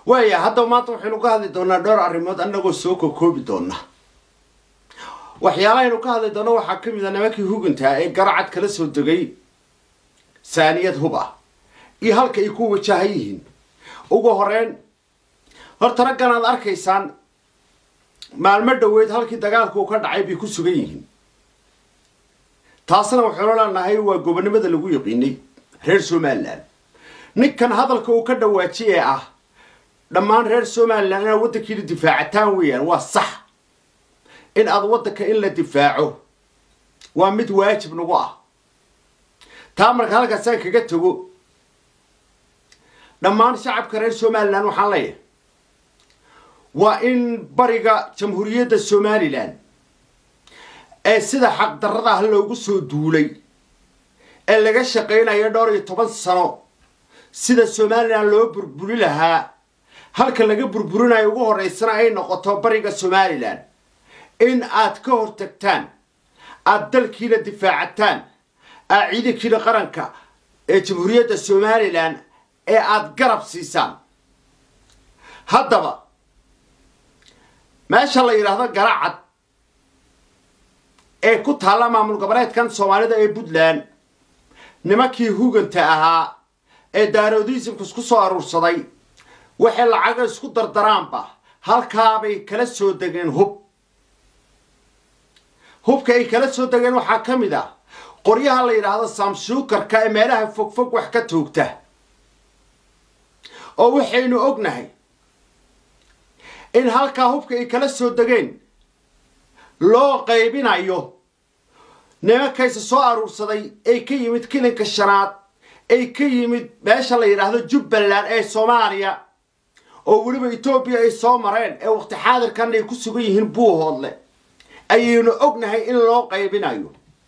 waaya haddaba maanta waxaynu ka hadli doonaa dhowr arrimood annagoo soo kokoobi doona waxyaalahaynu ka hadli doona waxaa ka mid a nimankii huguntaa ee garacad kala soo degay saaniyad hub ah iyo halka ay ku wajahan yihiin ugu horeyn horta raggan aad arkaysaan maalmo dhoweed halkii dagaalku ka dhacay bay ku sugan yihiin taasna waxaynu leenahay waa gobonimada lagu yaqiinay reer somalilan ninkan hadalka uu ka dhawaaji ee ah dhammaan reer somalilan inaad waddankiina difaacataan weeyaan waa sax in aad waddanka in la difaaco waa mid waajib nagu ah taa marka halkaasaan kaga tago dhammaan shacabka reer somalilan waxaan leeyahay waa in bariga jamhuuriyadda somalilan ee sida xaqdarrada ah loogu soo duulay ee laga shaqaynayo dhowr iyo toban sano sida somalilan loo burburi lahaa halka laga burburinayo ugu horreysana ay noqoto bariga somalilan in aad ka hortagtaan aada dalkiina difaacataan aad ciidankiina qaranka ee jamhuuriyadda somalilan ee aada garab siisaan haddaba meesha la yidhaahdo garacad ee ku taalla maamul goboleedkan soomaalida ee puntland nimankii huganta ahaa ee daaroodismka isku soo aruursaday waxay lacaga isku dardaraanba halkaabay kala soo degeen hub hubka ay kala soo degeen waxaa ka mid ah qoryaha la yidhaahdo samsuukarka ee meelaha fogfog wax ka toogta oo waxaynu ognahay in halkaa hubka ay kala soo degeen loo qaybinayo nimankaysa soo aruursaday ay ka yimid kilinka shanaad ay ka yimid meesha la yidhaahdo jubbaland ee soomaaliya oo weliba etoobiya ay soo mareen ee waqti xaadirkan ay ku sugan yihiin buuhoodle ayaynu ognahay in loo qaybinayo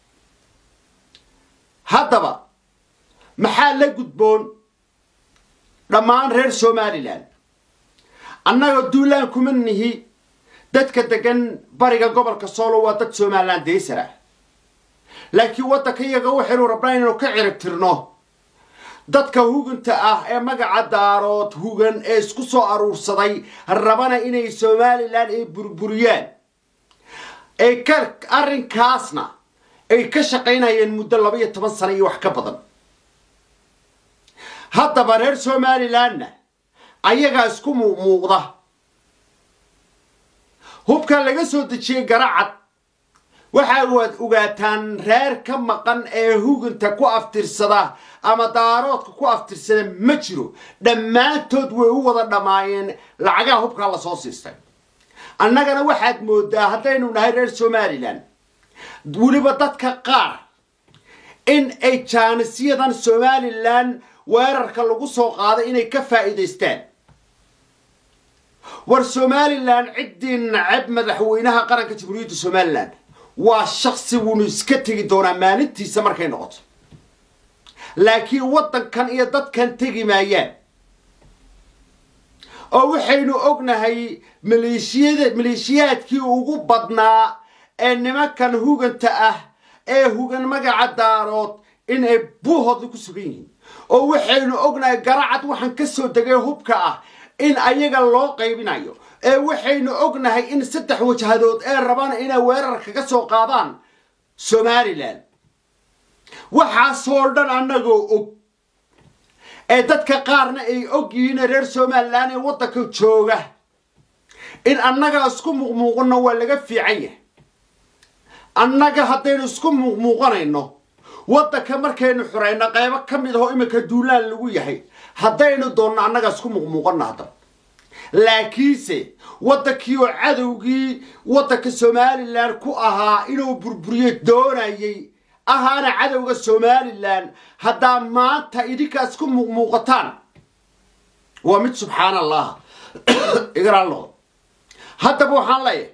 haddaba maxaa la gudboon dhammaan reer somalilan annaga duulaan kuma nihi dadka degan bariga gobolka soolo waa dad somalilan daysar ah laakiin waddanka iyaga waxaynu rabnaa inaynu ka cirib tirno dadka huganta ah ee magaca daarood hugan ee isku soo aruursaday rabana inay somalilan ay burburiyaan ay ka arrinkaasna ay ka shaqaynayeen muddo laba iyo toban sano iyo wax ka badan haddaba reer somalilanna ayagaa isku muuqmuuqda hubka laga soo dejiyey garacad waxa waad ogaataan reer ka maqan ee huganta ku aftirsada ama daaroodka ku aftirsada ma jiro dhammaantood way u wada dhammaayeen lacagaha hubkaa lasoo siistay annagana waxaad moodaa haddaynu nahay reer somalilan weliba dadka qaar in ay jaanisyadan somalilan weerarka lagu soo qaaday inay ka faa'iidaystaan war somalilan ciddii nacab madaxweynaha qaranka jamhuuriyadda somalilan waa shaksi wuunu iska tegi doonaa maalintiisa markay noqoto laakiin waddankan iyo dadkan tegi maayaan oo waxaynu ognahay maleeshiyada maleeshiyaadkii ugu badnaa ee nimankan huganta ah ee hugan magaca daarood in ay buuhoodla ku sugan yihiin oo waxaynu ognahay garacad waxaan ka soo degay hubka ah in ayaga loo qaybinayo ee waxaynu ognahay in saddex wajhadood ee rabaan inay weerar kaga soo qaadaan somalilan waxaasoo dhan annagoo og ee dadka qaarna ay og yihiin reer somalilan ee waddanka jooga in annaga isku muuqmuuqano waa laga fiican yahay annaga haddaynu isku muuqmuuqanayno waddanka markaynu xurayno qaybo ka mid ahoo iminka duulaan lagu yahay haddaynu doonno annaga isku muuqmuuqano haddaba laakiinse waddankii oo cadowgii waddanka somalilan ku ahaa inuu burburiyo doonayay ahaana cadowga somalilan haddaa maanta idinkaa isku muuqmuuqataan waa mid subxaan allah igaraal noqdo haddaba waxaan leeyahay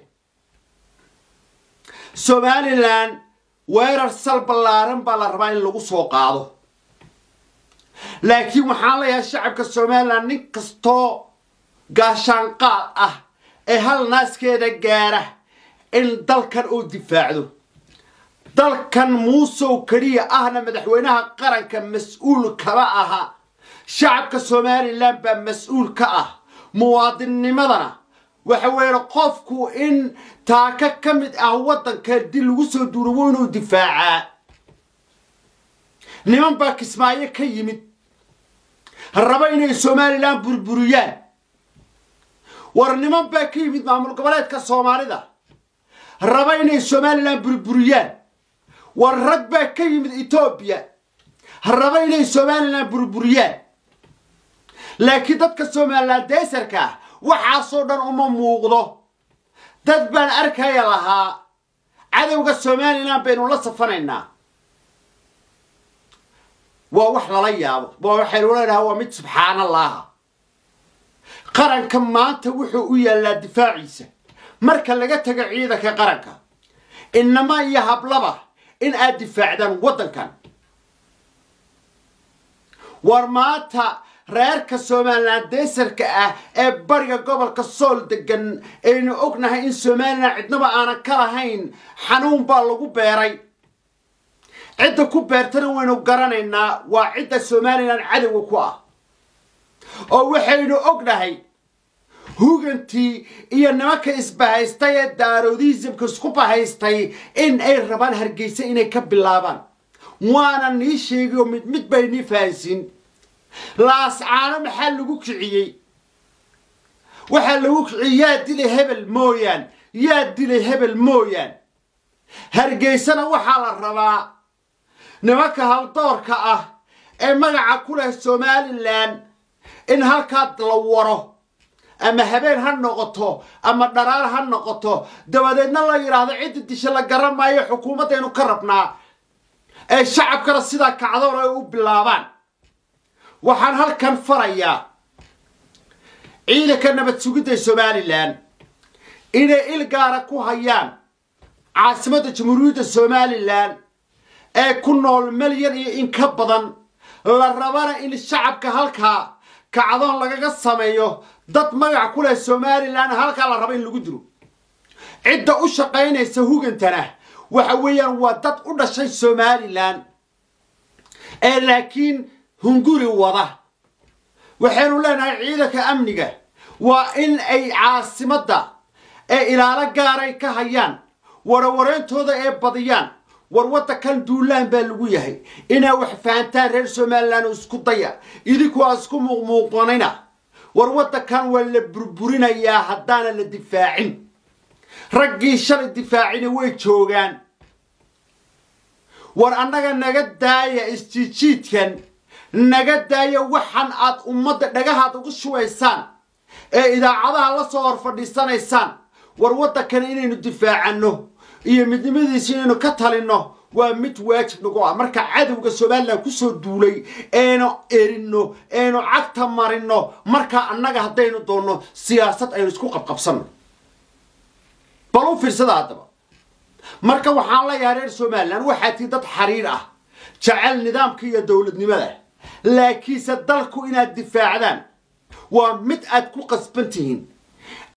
somalilan weerar sal ballaaran baa la rabaa in lagu soo qaado laakiin waxaan leeyahay shacabka somalilan nin kastoo gaashaanqaad ah ee hal naaskeeda gaara in dalkan uu difaacdo dalkan muusow keliya ahna madaxweynaha qaranka mas-uul kama aha shacabka somalilan baa mas-uul ka ah muwaadinnimadana waxa weeye qofku in taaka ka mid ah waddanka dii lagu soo duuro inuu difaacaa niman baa kismaayo ka yimid raba inay somalilan burburiyaan war niman baa ka yimid maamul goboleedka soomaalida raba inay somalilan burburiyaan war rag baa ka yimid etoobiya raba inay somalilan burburiyaan laakiin dadka somalilan deesarka ah waxaasoo dhan uma muuqdo dad baan arkaya lahaa cadowga somalilan baynu la safanaynaa waa wax lala yaabo waa waxaynu leenahay waa mid subxaanallaaha qaranka maanta wuxuu u yaallaa difaaciisa marka laga tago ciidanka qaranka inama iyo hablaba in aad difaacdaan waddankan war maanta reerka somalilan deesarka ah ee bariga gobolka sool degan aynu ognahay in somalilan cidnaba aanan ka lahayn xanuun baa lagu beeray cidda ku beertana waynu garanaynaa waa cidda somalilan cadowga ku ah oo waxaynu ognahay hugantii iyo nimanka isbahaystay ee daaroodismka isku bahaystay in ay rabaan hargeysa inay ka bilaabaan waana nii sheegay oo mid mid bay nii fahansiin laascaano maxaa lagu kiciyey waxaa lagu kiciyey yaa dilay hebel mooyaan yaa dilay hebel mooyaan hargeysana waxaa la rabaa nimanka haldoorka ah ee magaca ku leh somalilan in halkaa la waro ama habeen ha noqoto ama dharaar ha noqoto dabadeedna la yidhaahdo cidda disha la garan maayo xukuumaddaynu ka rabnaa ee shacabkana sidaa kacdoon ay u bilaabaan waxaan halkan farayaa ciidanka nabad sugidda somalilan inay il gaara ku hayaan caasimadda jamhuuriyadda somalilan ee ku nool malyan iyo in ka badan la rabana in shacabka halkaa kacdoon lagaga sameeyo dad magac ku leh somalilan halkaa la raba in lagu dilo cidda u shaqaynaysa hugantana waxa weeyaan waa dad u dhashay somalilan ee laakiin hunguri wada waxaynu leenahay ciidanka amniga waa in ay caasimadda ee ilaalo gaaray ka hayaan warawareyntooda ee badiyaan war waddankan duulaan baa lagu yahay inaa wax fahantaan reer somalilan oo isku daya idinkuaa isku muuqmuuqanina war waddankan waa la burburinayaa haddaana la difaacin raggii shalay difaacina way joogaan war annaga naga daaya isjiijiidkan naga daaya waxan aad ummadda dhagahaad ugu shubaysaan ee idaacadaha la soo hor fadhiisanaysaan war waddankan inaynu difaacanno iyo midnimadiisa inaynu ka talinno waa mid waajib nagu ah marka cadowga somalilan kusoo duulay eenu erinno eenu cagta marinno markaa annaga haddaynu doonno siyaasad aynu isku qabqabsanno bal u fiirsada haddaba marka waxaan leeyahay reer somalilan waxaa tii dad xariir ah jecel nidaamka iyo dowladnimada laakiinse dalku inaad difaacdaan waa mid aad ku qasban tihiin